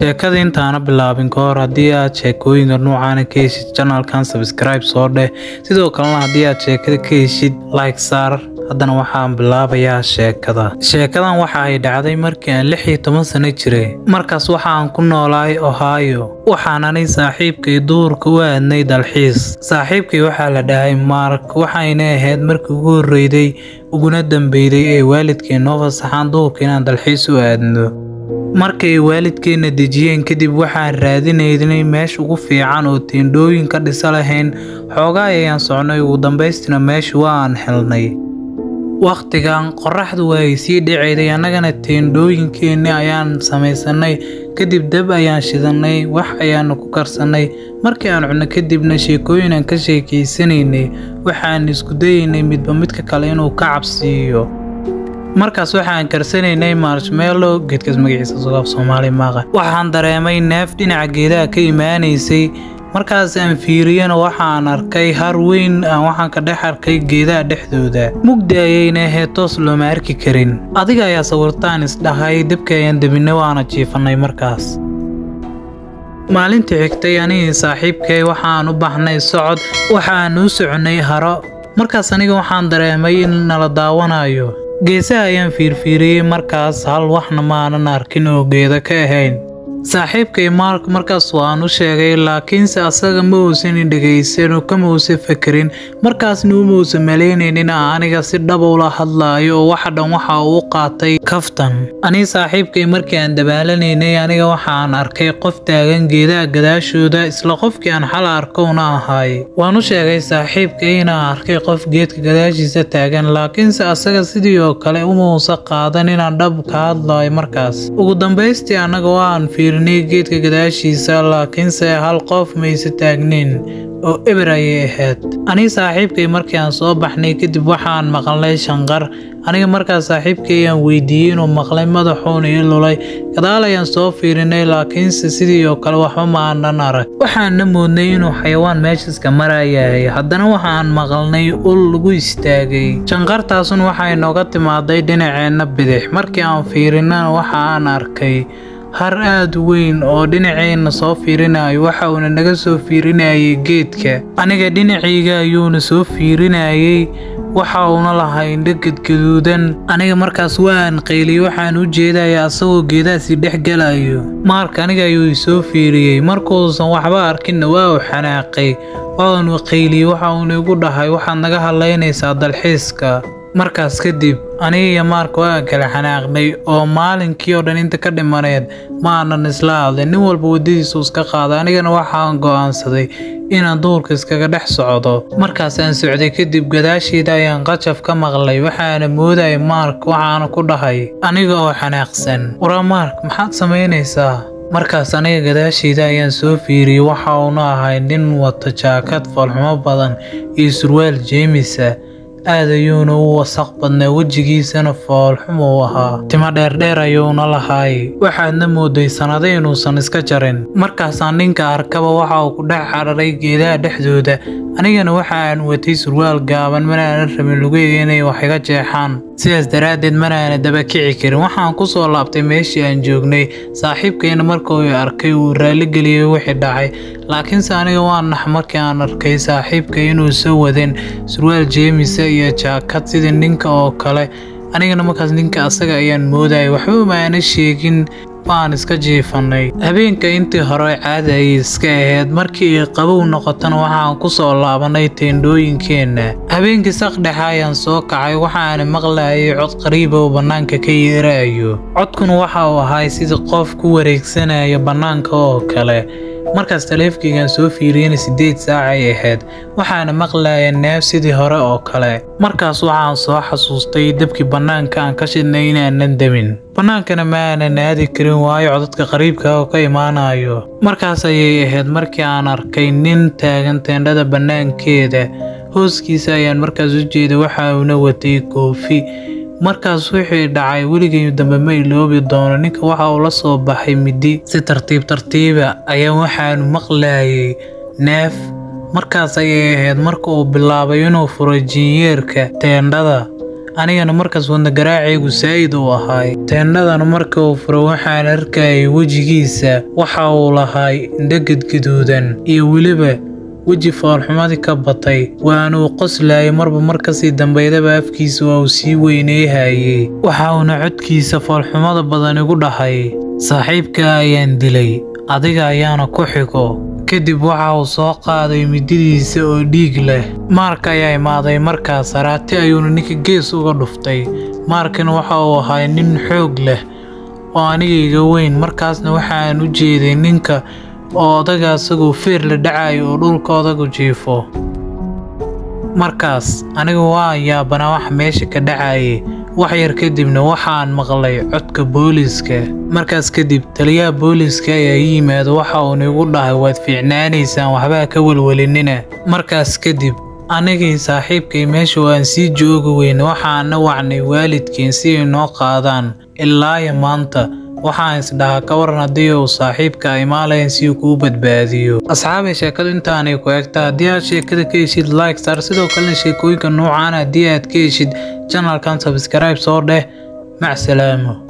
sheekada intaana bilaabin ka hor haddii aad sheekooyinka noocaana ka heshid janalkan sabskribe soo dheh sidoo kalena haddii aad sheekada ka heshid like saar haddana waxaan bilaabayaa sheekada sheekadan waxa ay dhacday markii aan lix iyo toban sano jiray markaas waxaan ku noolaay ohio waxaan anay saaxiibkay duurka u aadnay dalxiis saaxiibkay waxaa la dhahay mark waxayna ahayd markii ugu horreyday uguna dambeyday ee waalidkay noo fasaxaan duurka inaan dalxiis u aadno markay waalidkeenna dejiyeen kadib waxaan raadinaynay meesha ugu fiican oo teendhooyin ka dhisa lahayn xoogaa ayaan socnay ugu dambaystina meesha waan helnay wakhtigan qoraxdu waa ay sii dhacayday annagana teendhooyinkeenni ayaan samaysanay kadib dab ayaan shidanay wax ayaanu ku karsannay markii aan cunno kadibna sheekooyin aan ka sheekaysanaynay waxaan isku dayaynay midba midka kale inuu ka cabsiiyo markaas waxaan karsanaynay marshmello geedkaas magaciisa sogaaf soomaali maaqa waxaan dareemay neef dhinaca geedaha ka imaanaysay markaas aan fiiriyana waxaan arkay har weyn aan waxaan ka dhex arkay geedaha dhexdooda mugdi ayayna ahayd toos looma arki karin adiga ayaa sawirtaan isdhahay dabka ayaan debinay waana jiifanay markaas maalintii xigtay anigii saaxiibkay waxaan u baxnay socod waxaan u soconay haro markaas aniga waxaan dareemay in nala daawanayo geesaha ayaan fiirfiiriyey markaas hal waxna maanan arkin oo geeda ka ahayn saaxiibkay mark markaas waan u sheegay laakiinse asaga ma uusan dhegaysan oo kama uusan fakerin markaasna uma uusan malaynaynin aniga si dhab ula hadlaayo oo waxa dhan waxa uu qaatay kaftan anii saaxiibkay markii aan dabaalanaynay aniga waxaan arkay qof taagan geedaha gadaashooda isla qofkii aan xal arkowna ahay waan u sheegay saaxiibkay inaan arkay qof geedka gadaashiisa taagan laakiinse asaga sidii oo kale uma uusan qaadan inaan dhab ka hadlaayo markaas ugu dambaystii annaga waan fiir geedka gadaashiisa laakiinse hal qof mayse taagnin oo eber ayay ahayd anii saaxiibkay markii aan soo baxnay kadib waxaan maqalnay shanqar aniga markaas saaxiibkay ayaan weydiiyey inuu maqlay madaxuuna ii lulay gadaal ayaan soo fiirinay laakiinse sidii oo kale waxba ma aanan arag waxaana moodnay inuu xayawaan meeshaska marayahay haddana waxaan maqalnay ul lagu istaagay shanqartaasun waxay nooga timaaday dhinaceenna bidix markii aan fiirinana waxa aan arkay har aad weyn oo dhinaceenna soo fiirinayo waxa uuna naga soo fiirinayay geedka aniga dhinacayga ayuuna soo fiirinayay waxa uuna lahaa indho gadgaduudan aniga markaas waan qayliyey waxaan u jeedaya asagoo geedahaasi dhex galayo maarka aniga ayuu isoo fiiriyey markuusan waxba arkinna waa uu xanaaqay waanu qayliyey waxa uuna igu dhahay waxaad naga hadlaynaysaa dalxiiska markaas kadib aniga iyo maarka waan kala xanaaqnay oo maalinkii oo dhan inta ka dhimaneed ma aanan isla hadlin nin walba waddadiisu iska qaaday anigana waxaan go'aansaday inaan duurka iskaga dhex socdo markaas aan socday kadib gadaasheeda ayaan qajaf ka maqlay waxaana moodayay maark waxaana ku dhahay aniga oo xanaaqsan waraa maark maxaad samaynaysaa markaas aniga gadaasheeda ayaan soo fiiriyey waxa uuna ahay nin wata jaakad foolxumo badan iyo surwaal jeemisa aad ayuuna u wasaq badnaa wejigiisana foolxumu u ahaa timo dheerdheer ayuuna lahaay waxaadna mooday sannado inuusan iska jarin markaasaan ninka arkaba waxa uu ku dhex cararay geedaha dhexdooda anigana waxa aan watay surwaal gaaban manaanan rabin lugeyga inay wax iga jeexaan sidaas daraaddeed manaana daba kici karin waxaan ku soo laabtay meeshii aan joognay saaxiibkayna marka uu arkay uu raaligeliyey wixii dhacay laakiinse aniga waan nax markii aan arkay saaxiibka inuu soo wadin surwaal jeemisa iyo jaakad sidii ninka oo kale anigana markaas ninka asaga ayaan moodayay waxba maana sheegin waan iska jiifanay habeenka intii hore caadi ayay iska ahayd markii ay qabow noqotana waxaan ku soo laabanay teendhooyinkeenna habeenkii saqdhexe ayaan soo kacay waxaana maqlayay cod qariiba oo bannaanka ka yeerayo codkuna waxa uu ahay sidii qof ku wareegsanaya bannaanka oo kale markaas taleefkaygaan soo fiiriyana siddeed saac ay ahayd waxaana maqlaya neef sidii hore oo kale markaas waxaan soo xasuustay dabkii bannaanka aan ka shidnay inaanan demin bannaankana ma aanan aadi karin waayo codadka qariibka oo ka imaanayo markaas ayay ahayd markii aan arkay nin taagan teendhada bannaankeeda hooskiisa ayaan markaas u jeeday waxa uuna watay koofi markaas wixii dhacay weligay dambe ma iloobi doono ninka waxa uu la soo baxay midi si tartiib tartiiba ayaa waxaanu maqlayay neef markaas ayay ahayd marka uu bilaabay inuu furo jinyeerka teendhada anigana markaas wadna garaacaygu saa'id uu ahaay teendhadan marka uu furo waxaan arkayay wejigiisa waxa uu lahaay indho gadgaduudan iyo weliba weji foolxumadii ka batay waanuu qoslayay marba mar kasii dambaydaba afkiisa waa uu sii weyneyhayey waxa uuna codkiisa foolxumada badan igu dhahay saaxiibka ayaan dilay adiga ayaana ku xigo kadib waxa uu soo qaaday mididiisa oo dhiig leh maark ayaa imaaday markaas haraati ayuuna ninka gees uga dhuftay maarkana waxa uu ahay nin xoog leh oo aniga iga weyn markaasna waxaan u jeeday ninka oo odaga asagoo feer la dhacayo oo dhulka odagu jiifo markaas aniga waa yaabanaa waxa meesha ka dhacayay wax yar kadibna waxaan maqlay codka booliiska markaas kadib taliyaha booliiska ayaa ii yimaado waxa uuna igu dhahay waad fiicnaanaysaan waxbaa ka welwelinina markaas kadib anigii saaxiibkay meesha waan sii joogi weyne waxaana wacnay waalidkiin si ay noo qaadaan ilaaya maanta waxaan isdhahaa ka waran haddii uu saaxiibka ay maalayan si uu kuu badbaadiyo asxaabay sheekadu intaanay ku egta haddii aad sheekada ka heshid like star sidoo kalena sheekooyinka noocaan haddii aad ka heshid janalkan sabskribe soo dheh mac salaamo